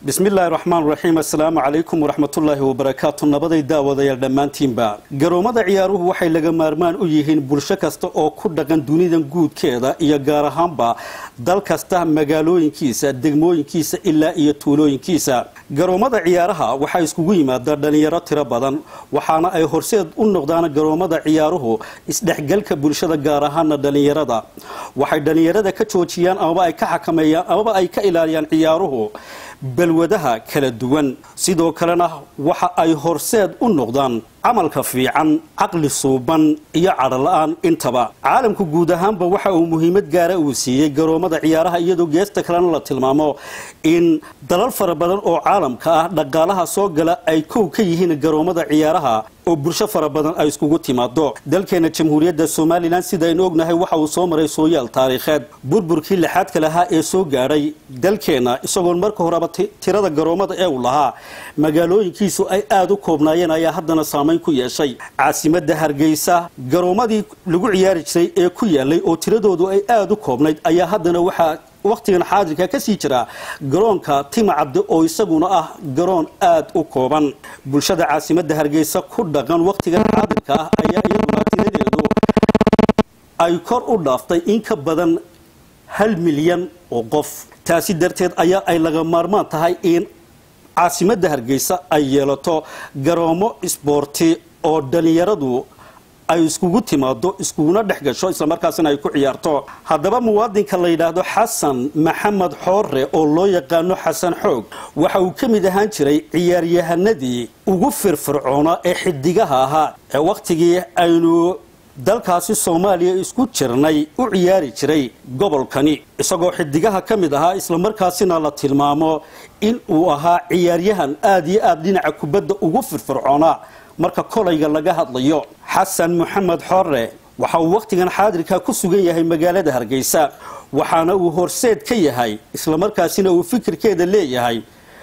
bismillaahi raxmaan raxiim assalaamu calaykum waraxmatullaahi wabarakaatu nabaday daawadayaal dhammaantiinba garoomada ciyaaruhu waxay laga maarmaan u yihiin bulsho kasta oo ku dhaqan dunidan guudkeeda iyo gaar ahaanba dal kasta magaalooyinkiisa degmooyinkiisa ilaa iyo tuulooyinkiisa garoomada ciyaaraha waxaa iskugu yimaada dhalinyaro tiro badan waxaana ay horseed u noqdaan garoomada ciyaaruhu isdhexgalka bulshada gaar ahaana dhalinyarada waxay dhalinyarada ka joojiyaan amaba ay ka xakameeyaan amaba ay ka ilaaliyaan ciyaaruhu balwadaha kala duwan sidoo kalena waxa ay horseed u noqdaan camalka fiican caqli suuban iyo cadhola-aan intaba caalamku guud ahaanba waxa uu muhiimad gaara uu siiyey garoomada ciyaaraha iyadoo geesta kalena la tilmaamo in dalal fara badan oo caalamka ah dhaqaalaha soo gala ay kow ka yihiin garoomada ciyaaraha oo bulsho fara badan ay iskugu timaado dalkeena jamhuuriyadda somalilan sidaynu ognahay waxa uu soo maray sooyaal taariikheed burburkii lixaadka lahaa ee soo gaadhay dalkeena isagoon marka horeba tirada garoomada ee uu lahaa magaalooyinkiisu ay aada u koobnaayeen ayaa haddana saamayn ku yeeshay caasimada hargeysa garoomadii lagu ciyaari jiray ee ku yaalay oo tiradoodu ay aada u koobnayd ayaa haddana waxaa wakhtigan xaadirka ka sii jira garoonka tima cabdi oo isaguna ah garoon aada u kooban bulshada caasimada hargeysa ku dhaqan wakhtigan xaadirka ah ayaa iyaduna tiradeedu ay kor u dhaaftay in ka badan hal milyan oo qof taasi darteed ayaa ay laga maarmaan tahay in caasimada hargeysa ay yeelato garoomo isboorti oo dhalinyaradu ay iskugu timaado iskuguna dhex gasho islamarkaasina ay ku ciyaarto haddaba muwaadinka la yidhaahdo xasan maxamed xoore oo loo yaqaano xasan xoog waxa uu ka mid ahaan jiray ciyaaryahanadii ugu firfircoona ee xidigaha ahaa ee wakhtigii aynu dalkaasi soomaaliya isku jirnay u ciyaari jiray gobolkani isagoo xidigaha ka mid ahaa islamarkaasina la tilmaamo in uu ahaa ciyaaryahan aada iyo aada dhinaca kubadda ugu firfircoonaa marka kolayga laga hadlayo xasan maxamed xore waxa uu wakhtigan xaadirka ku sugan yahay magaalada hargeysa waxaana uu horseed ka yahay islamarkaasina uu fikirkeeda leeyahay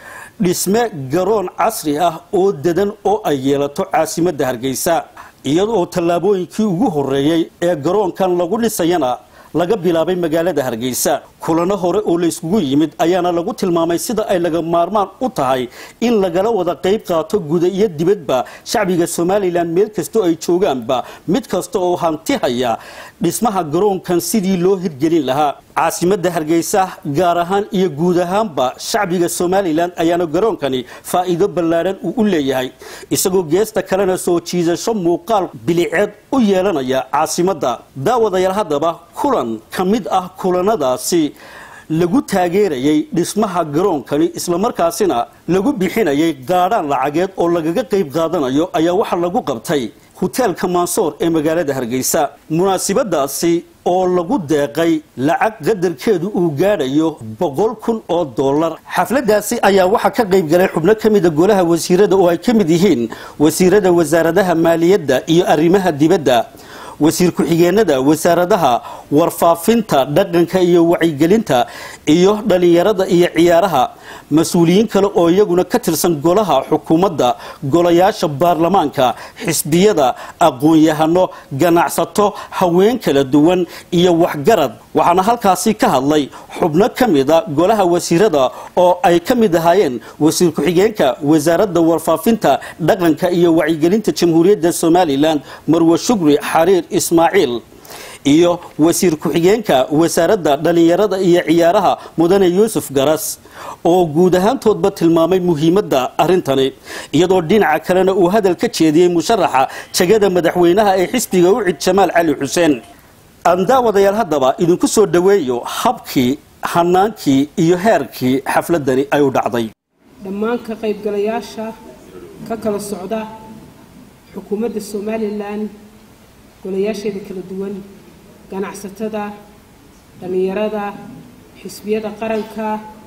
dhisme garoon casri ah oo dadan oo ay yeelato caasimadda hargeysa iyada oo tallaabooyinkii ugu horreeyey ee garoonkan lagu dhisayana laga bilaabay magaalada hargeysa kulano hore oo layskugu yimid ayaana lagu tilmaamay sida ay laga maarmaan u tahay in lagala wada qayb qaato guda iyo dibadba shacbiga somalilan meel kastoo ay joogaanba mid kasta oo hanti haya dhismaha garoonkan sidii loo hirgelin lahaa caasimada hargeysa gaar ahaan iyo guud ahaanba shacbiga somalilan ayaana garoonkani faa'iido ballaadhan uu u leeyahay isagoo geesta kalena soo jiidasho muuqaal biliceed u yeelanaya caasimadda daawadayaal haddaba kulan ka mid ah kulanadaasi lagu taageerayay dhismaha garoonkani islamarkaasina lagu bixinayay gaadhaan lacageed oo lagaga qayb qaadanayo ayaa waxaa lagu qabtay hoteelka mansoor ee magaalada hargeysa munaasibadaasi oo lagu deeqay lacag qadarkeedu uu gaadhayo boqol kun oo dollar xafladaasi ayaa waxaa ka qayb galay xubno ka mida golaha wasiirada oo ay ka mid yihiin wasiirada wasaaradaha maaliyadda iyo arrimaha dibadda wasiir ku-xigeenada wasaaradaha warfaafinta dhaqanka iyo wacyigelinta iyo dhalinyarada iyo ciyaaraha mas-uuliyiin kale oo iyaguna ka tirsan golaha xukuumadda golayaasha baarlamaanka xisbiyada aqoon-yahano ganacsato haween kala duwan iyo waxgarad waxaana halkaasi ka hadlay xubno ka mida golaha wasiirada oo ay ka mid ahaayeen wasiir ku-xigeenka wasaaradda warfaafinta dhaqanka iyo wacyigelinta jamhuuriyadda somalilan marwe shugri xariir ismaaciil iyo wasiir ku-xigeenka wasaaradda dhalinyarada iyo ciyaaraha mudane yuusuf garas oo guud ahaantoodba tilmaamay muhiimadda arrintani iyadoo dhinaca kalena uu hadal ka jeediyey musharaxa jegada madaxweynaha ee xisbiga ucid jamaal cali xuseen andaawadayaal haddaba idinku soo dhoweeyo habkii hanaankii iyo heerkii xafladani ay u dhacday dhammaan ka qaybgalayaasha ka kala socda xukuumadda somalilan golayaasheeda kala duwan ganacsatada dhallinyarada xisbiyada qaranka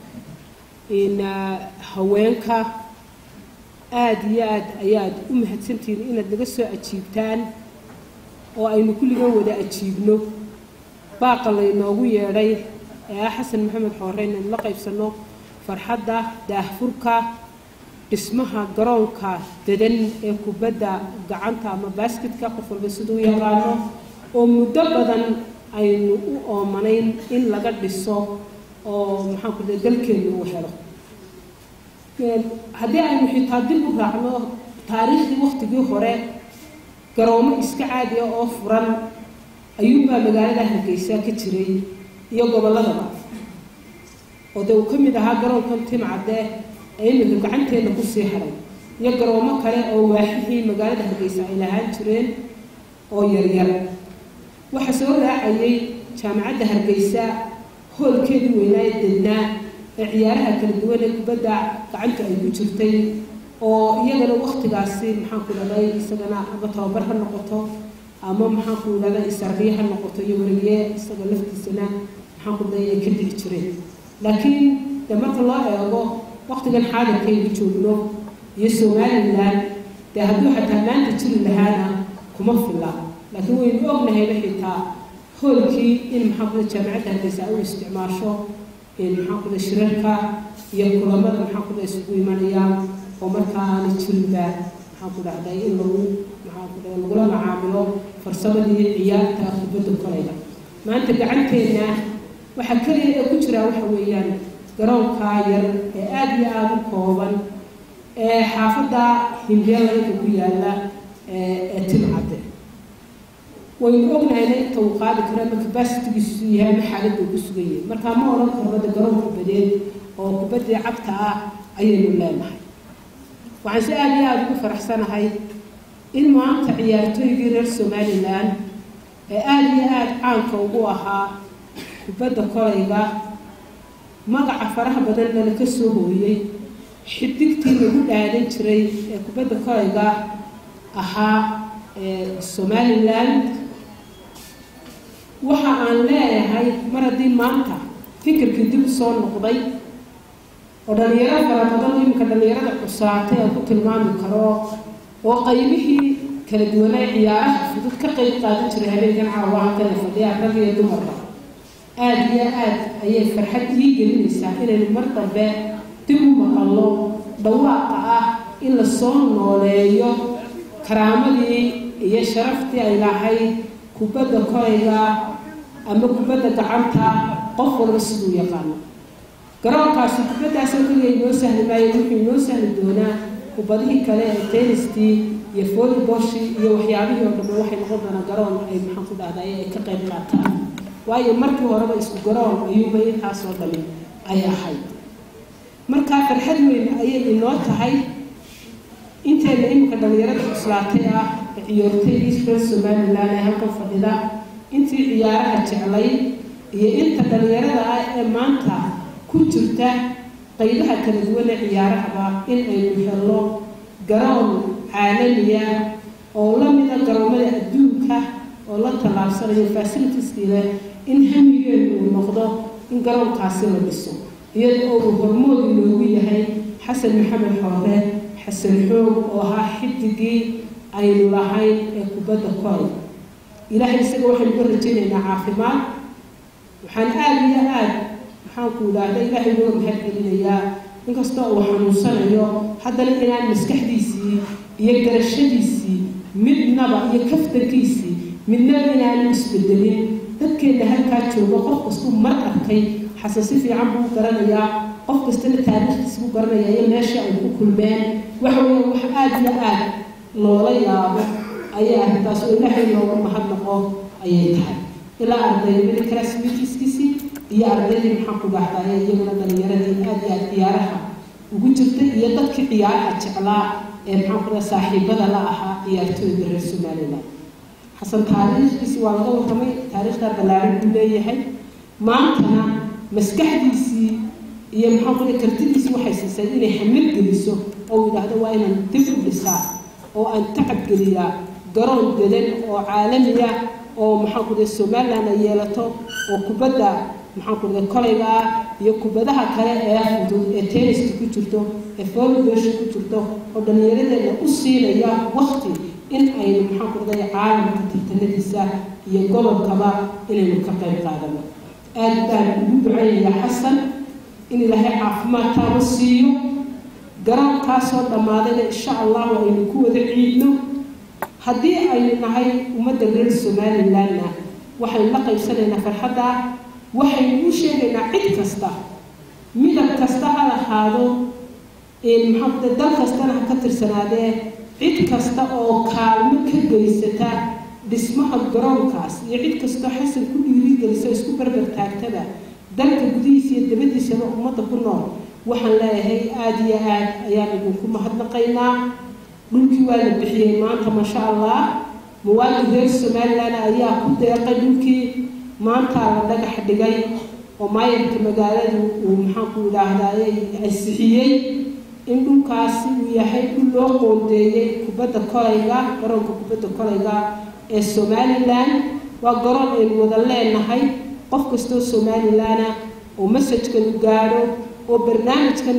haweenka aada iyo aad ayaad u mahadsantihiin inaad naga soo ajiibtaan oo aynu kulligan wada ajiibno baaqa laynoogu yeedhay ee ah xasan maxamed xoore inaynu la qaybsanno farxadda daahfurka dhismaha garoonka dadan ee kubadda gacanta ama baasketka qof walba siduu yaqaano oo muddo badan aynu u oomanayn in laga dhiso oo maxaan ku dalkeenu uu helo haddii aynu xitaa dib u raacno taariikhdii waktigii hore garoomo iska caadiya oo furan ayuunbaa magaalada hargeysa ka jiray iyo gobolladaba oo dee uu ka mid ahaa garoonkan timcadde ee iminka gacanteenna kusii haray iyo garoomo kale oo waaxihii magaalada hargeysa ay lahaan jireen oo yaryar waxaa soo raacayay jaamacadda hargeysa hoolkeedii weynaa ee dednaa ee ciyaaraha kala duwan ee kubadda gacanta ay ku jirtay oo iyagana waktigaasi maxaanku idhahday isagana ama tababar ha noqoto ama maxaanku idhahday isarriye ha noqoto iyo weriye isaga laftiisana maxaanku idhahday ay ka dhici jireen laakiin dee marka loo eego waktigan xaadirkaynu joogno iyo somalilan dee hadduu xataa maanta jiri lahaana kuma filla laakiin waynu ognahayba xitaa hoolkii in maxaankuda jaamacadda hargeysa ay u isticmaasho maxaankuda shirarka iyo kulamada maxaankuda isugu imanayaan oo markaa aana jirinba maxaanku dhahday in lagu maxaankuda lagula macaamilo farsamadii ciyaarta kubadda kolayga maanta gacanteenna waxaa keliya ee ku jiraa waxa weeyaan garoonkaa yar ee aada iyo aada u kooban ee xaafadda himbeelayka ku yaalla ee timcadde waynu ognahayna inta uu qaadi karo ama capacitigiisu yahay ama xaaladda uu ku sugan yahay markaa ma odhan karno de garoon kubadeed oo kubaddii cagta ah ayaynu leenahay waxaan si aada iyo aada ugu faraxsanahay in maanta ciyaartooygii reer somalilan ee aada iyo aada caanka ugu ahaa kubadda kolayga magaca faraha badan lana ka soo hooyey xidigtii lagu dhaadan jiray ee kubadda kolayga ahaa somalilan waxa aan leeyahay mar haddii maanta fikirkii dib soo noqday oo dhalinyaro fara badan iminka dhalinyarada cusaatay aan ku tilmaami karo oo qaybihii kala duwanaa ciyaaraha fudud ka qayb qaadan jiray habeenkan caawa halkana fadhiyaa rag iyo dumarba aada iyo aad ayay farxad ii gelinaysaa inaynu mar dambe dib u maqallo dhawaaqa ah in la soo nooleeyo karaamadii iyo sharaftii ay lahayd kubadda kolayga ama kubadda gacanta qof walba siduu yaqaano garoonkaasi kubaddaasoo keliya inoo sahli maayo wuxuu inoo sahli doonaa kubadihii kale ee tennistii iyo volleyboshii iyo waxyaabihii oo dhambe waxay noqon doonaa garoon ay maxaan ku dhahday ay ka qayb qaataan waayo markii horeba isku garoon ayuuba intaasoo dhami ay ahayd markaa farxad weyn ayay inoo tahay inteena iminka dhalinyarada cuslaatay ah ee ciyoortaydii reer somalilan ee halkan fadhida intii ciyaaraha jeclay iyo inta dhalinyarada ah ee maanta ku jirta qaybaha kala duwan ee ciyaarahaba in aynu helno garoon caalamiya oo la mida garoomada adduunka oo la tallaabsanayo fasilitiskii leh in hamigeenu uu noqdo in garoonkaasi la dhiso iyada oo uu hormood inoogu yahay xasan maxamed xoore xasan xoog oo ahaa xidigii aynu lahayn ee kubadda koray ilaahay isaga waxaynu ka rajaynaynaa caafimaad waxaan aada iyo aada maxaanku idhaahda ilaahay nooga mahad celinayaa inkastoo uu xanuunsanayo haddana inaan maskaxdiisii iyo garashadiisii midnaba iyo kaftankiisii midnaba inaanu isbedelin dadkeenna halkaa jooga qof kastuu mar arkay xasan si fiican buu garanayaa qof kastana taariikhdiis buu garanayaa iyo meesha ay ku kulmeen waxa weeye wax aada iyo aada loola yaabo ayay arrintaas oo ilaahay looga mahadnaqo ayay tahay ilaa ardaynimada classmatiskiisii iyo ardaydii maxaan ku dhahdaye iyaguna dhalinyaradii aada iyo aada ciyaaraha ugu jirtay iyo dadkii ciyaaraha jeclaa ee maxaan ku dhaha saaxiibada la ahaa ciyaartooyda reer somaliland xasan taariikhdiisi waa laga warramay taariikhda ballaaran buu leeyahay maantana maskaxdiisii iyo maxaan ku dhaha kartidiisii waxay siisay inay hamad geliso oo yidhaahdo waa inaan dib u dhisaa oo aan tacab geliyaa garoon dedan oo caalamiya oo maxaan ku dhaha somaliland ay yeelato oo kubadda maxaan ku dhaha kolayga ah iyo kubadaha kale ee fudud ee tenniska ku jirto ee volleyballsha ku jirto oo dhallinyaradeena u siinaya wakti in aynu maxaan ku dhahay caalamka tartanadiisa iyo gobolkaba inaynu ka qayb qaadano aad baan ugu ducaynayaa xasan in ilaahay caafimaad taaba siiyo garoonkaasoo dhammaadayna insha allahu aynu ku wada ciidno haddii aynu nahay ummadda reer somalilandna waxaynu la qaybsanaynaa farxadda waxaynu u sheegaynaa cid kasta midab kasta ha lahaado maxaa dal kastana ha ka tirsanaadee cid kasta oo kaalmo ka geysata dhismaha garoonkaas iyo cid kastoo xasan ku dhiirigelisa isku barbar taagtaba dalka gudihiisa iyo dabadiisaba ummadda ku nool waxaan leeyahay aada iyo aad ayaan idinku mahadnaqaynaa dhulkii waa la bixiyey maanta maasha allah muwaadin reer somalilan ayaa ku deeqay dhulkii maantaa la dhagax dhigay oo maayarka magaaladu uu maxaanku idhaahdaay ansixiyey in dhulkaasi uu yahay dhul loo qoondeeyey kubadda kolayga garoonka kubadda kolayga ee somalilan waa garoon aynu wada leenahay qof kastoo somalilana oo masajkan u gaadho oo barnaamijkan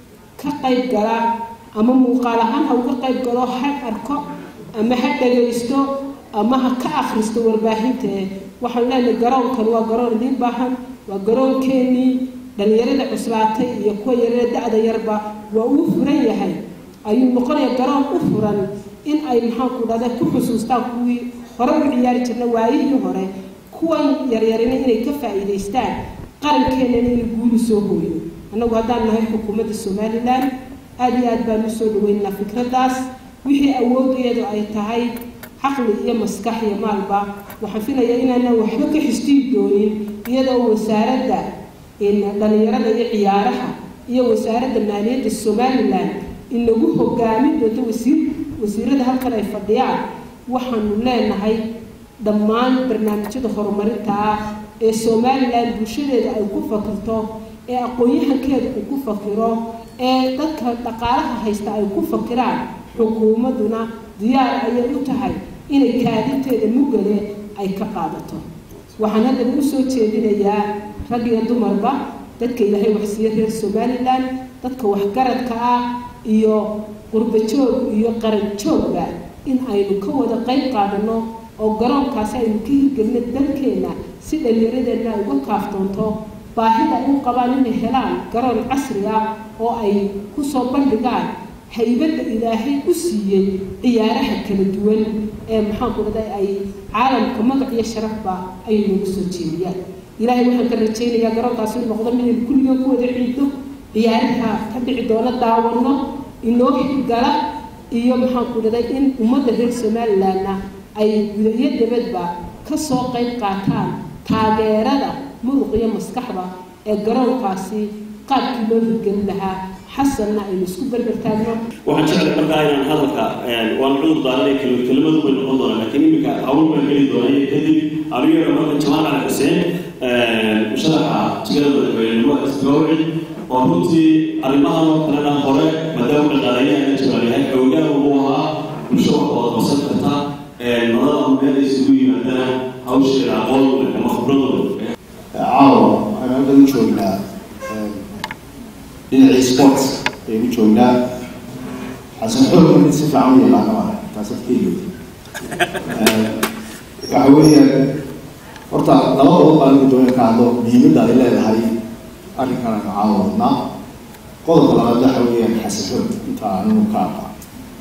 ka qayb gala ama muuqaal ahaan ha uga qayb galo ha arko ama ha dhagaysto ama ha ka akhristo warbaahintae waxaan leenahay garoonkan waa garoon idiin baahan waa garoonkeenii dhalinyarada cuslaatay iyo kuwa yarada da-da yarba waa uu furan yahay ayuu noqonaya garoon u furan in ay maxaanku dhahda ku xusuustaan kuwii hore u ciyaari jirna waayihii hore kuwan yaryarina inay ka faa'iidaystaan qarankeenana inay guuli soo hooyo annagu haddaan nahay xukuumadda somalilan aada iyo aad baan usoo dhaweynaa fikraddaas wixii awoodeedu ay tahay caqli iyo maskax iyo maalba waxaan filayaa inaanan waxba ka xistiin doonin iyadoo wasaaradda dhalinyarada iyo ciyaaraha iyo wasaaradda maaliyadda somalilan inagu hogaamin doonto wasiir wasiirada halkan ay fadhiyaan waxaanu leenahay dhammaan barnaamijyada horumarinta ah ee somalilan bulshadeeda ay ku fakirto ee aqoon-yahankeeda uu ku fakiro ee dadka dhaqaalaha haysta ay ku fakiraan xukuumadduna diyaar ayay u tahay inay kaadinteeda mugale ay ka qaadato waxaan haddaba u soo jeedinayaa rag iyo dumarba dadka ilaahay waxsiiye reer somalilan dadka waxgaradka ah iyo qurbajoog iyo qaranjoogba in aynu ka wada qayb qaadano oo garoonkaasi aynu ka hirgelino dalkeenna si dhallinyaradeenna ay uga kaaftoonto baahida ay u qabaan inay helaan garoon casri ah oo ay kusoo bandhigaan haybadda ilaahay u siiyey ciyaaraha kala duwan ee maxaanku dhada ay caalamka magac iyo sharafba ay noogu soo jeediyaan ilaahay waxaan ka rajaynayaa garoonkaasi u noqdo midaynu kulligan ku wada ciidno ciyaaraha ka dhici doona daawano inoo hirgala iyo maxaanku dhaday in ummadda reer somalilanna ay guda iyo dabadba ka soo qayb qaataan taageerada muruq iyo maskaxda ee garoonkaasi qaabkii loo hirgelin lahaa xasanna aynu isku berbertaagno waxaan jeclay markaa inaan hadalka waan cudur daaranay kelimadu bay noqon doonaa laakiin iminka hawl baan geli doonay kadib aniga marka jamaal cali xuseen musharaxa jigada madaxweynenimo isgawci oo runtii arrimahan oo kalena hore maadaama dhaqaalayaha jabaan yahay xoogaan uu ahaa bulsho wax wada qabsan karta nolada meel ay isugu yimaadana hawsheeda aqoon ama khibradooda caawa waxaan hadda u joognaa dhinacii sports ayaynu joognaa xasan xoog mid si fiican u yaqaano ah taasad ka yimid waxa weeyaan horta laba qodob baan ugu doona ka hadlo muhiimadda ay leedahay arrinkan aynu caawa wadnaa qodobka labaad waxa weeyaan xasan xoog inta aanu ka aqaan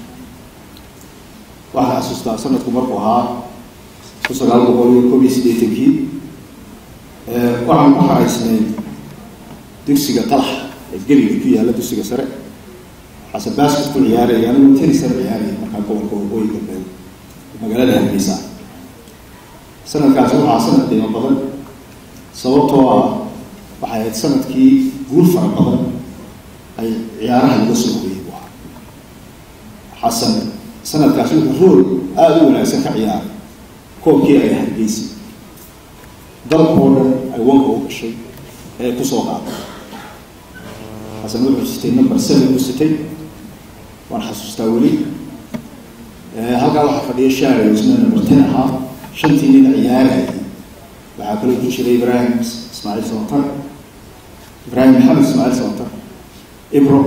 waxaan xasuustaa sanadku markuu ahaa kun sagaal boqol iyo koob iyo siddeetankii waxaan ku xaraysnay dugsiga talax ee geliga ku yaalla dugsiga sare xasan basket ku ciyaaraya anigu tenisar ciyaaraya markaa gobolka waqooyi galbeed magaalada hargeysa sanadkaasi waxaa sanad qiimo badan sababtoo ah waxay ahayd sanadkii guul fara badan ay ciyaaraha laga soo hoyay bu ahaa xasan sanadkaasi wuxuu rool aada u wanaagsan ka ciyaaray koobkii ay hargeysa dalkoo dhan ay wanka u gashay ee kusoo qaaday xasan wuxuu sitay number seven u sitay waan xasuustaa weli halkaa waxaa fadhiya shaari isna number ten ahaa shantii nin ciyaarayay waxaa kaloo ku jiray ibraahim ismaaciil sabatar ibraahim maxamed ismaaciil sabatar ibro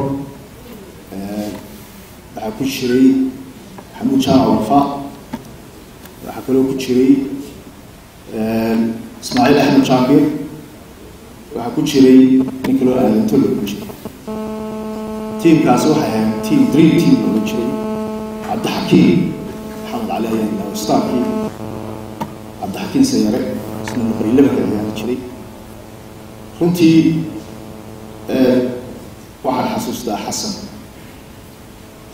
waxaa ku jiray maxamuud jaamac wafa waxaa kaloo ku jiray ismaaciil axmed jaabir waxaa ku jiray nin kaloo aadantolo ku jiray tiimkaasi waxay ahayd team dream team looga jiray cabdixakiim maxamed cali ayaan ilaha starkii cabdixakiim sayare isna number eleven ka ciyaari jiray runtii waxaan xasuustaa xasan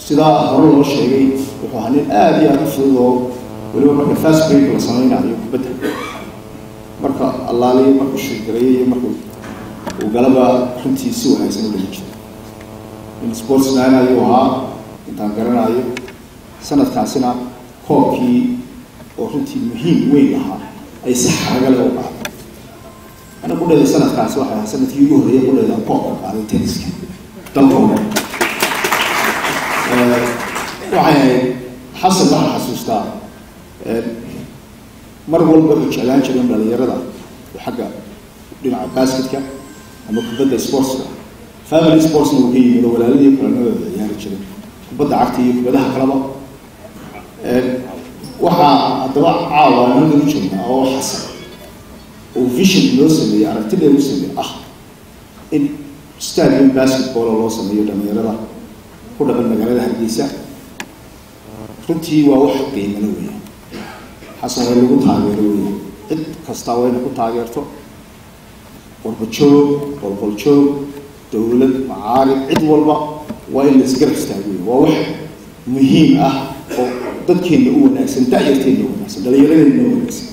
sidaa hore loo sheegay wuxuu ahaa nin aada iyo aada u fudud oo weliba marka fast break la samaynayo kubadda marka allaaliyo markuu shirgareeyo iyo markuu uu galaba runtii si wanaagsan u dhigi jiray in sportsman ayuu ahaa intaan garanayo sanadkaasina koobkii oo runtii muhiim weyn ahaa ay si xaraga leh u qaaday ana qudheeda sanadkaasi waxay ahaa sanadkii ugu horreeyay qudheeda koobka qaaday tenniska dalka oo dhan waxay ahayd xasan waxaan xasuustaa mar walba wuxuu jeclaan jiray in dhalinyarada xagga dhinaca basketka ama kubadda sportska family sportsna uu ka yimid oo walaaladii kulanadooda ciyaari jiray kubadda cagta iyo kubadaha kalaba waxaa haddaba caawa inaga u joognaa oo xasan oo vision loo sameeyey aragtidee u sameeyey ah in stadium basketball loo sameeyo dhalinyarada ku dhaqan magaalada hargeysa runtii waa wax qiimano weya xasan way lagu taageero weya cid kastaa wayna ku taageerto qorbajoog qolqoljoog dowlad macaarib cid walba waa in laisgarab istaago wey waa wax muhiim ah oo dadkeenna u wanaagsan da-yarteenna u wanaagsan dhalinyaradeenna u wanaagsan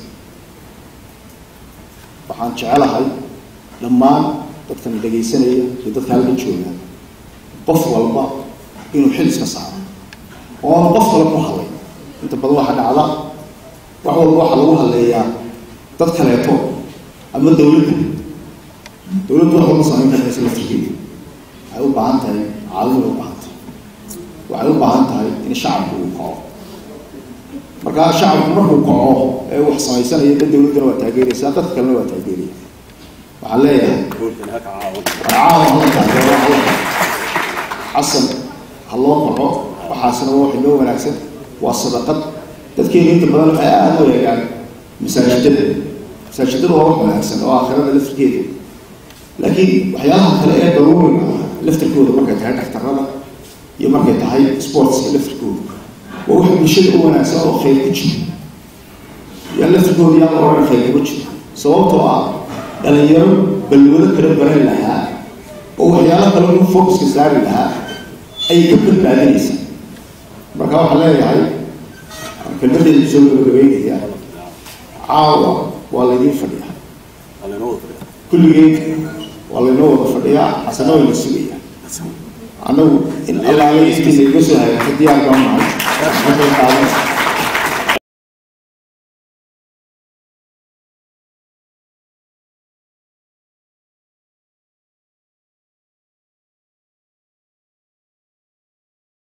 waxaan jecelahay dhammaan dadkan dhegaysanaya iyo dadka halka jooga qof walba inuu xil iska saaro oo aanu qof kale ku hadlay inta badan waxaa dhacda wax walba waxaa lagu hadleeyaa dad kaleeto ama dowladda dowladdu wax walba samayn karaysa laftirkeeda waxay u baahan tahay caawimay u baahan tahay waxay u baahan tahay in shacabku uu kaco markaa shacabku markuu kaco ee wax samaysanayo dad dowladdana waa taageeraysaa dadka kalena waa taageeraya waxaan leeyahay caawa hala taageero alla xasan ha loo kaco waxaasna waa wax inoo wanaagsan waa sadaqad dadkeenu inta badan waxay aada u eegaan masaajidada masaajidada waa wax wanaagsan oo aakhirada laftirkeeda laakiin waxyaalaha kale ee daruuriga ah laftirkooda markay tahay dhaktarada iyo markay tahay sportska laftirkooda waa wax bulshada u wanaagsan oo khayr ku jiro yaa laftirkooda yaa la odhan khayr kuma jiro sababtoo ah dhalinyaro balwado kala baran lahaa oo waxyaalo kale u focuska saari lahaa ayay ka badbaadinaysaa marka waxaan leeyahay kelmadeedu soo gabagabeynaya caawa waa laydiin fadhiyaa kulligeed waa laynoo wada fadhiyaa xasana wayna sugayaa annagu in allaala intiisa iga soo hagaagta diyaar baan nahay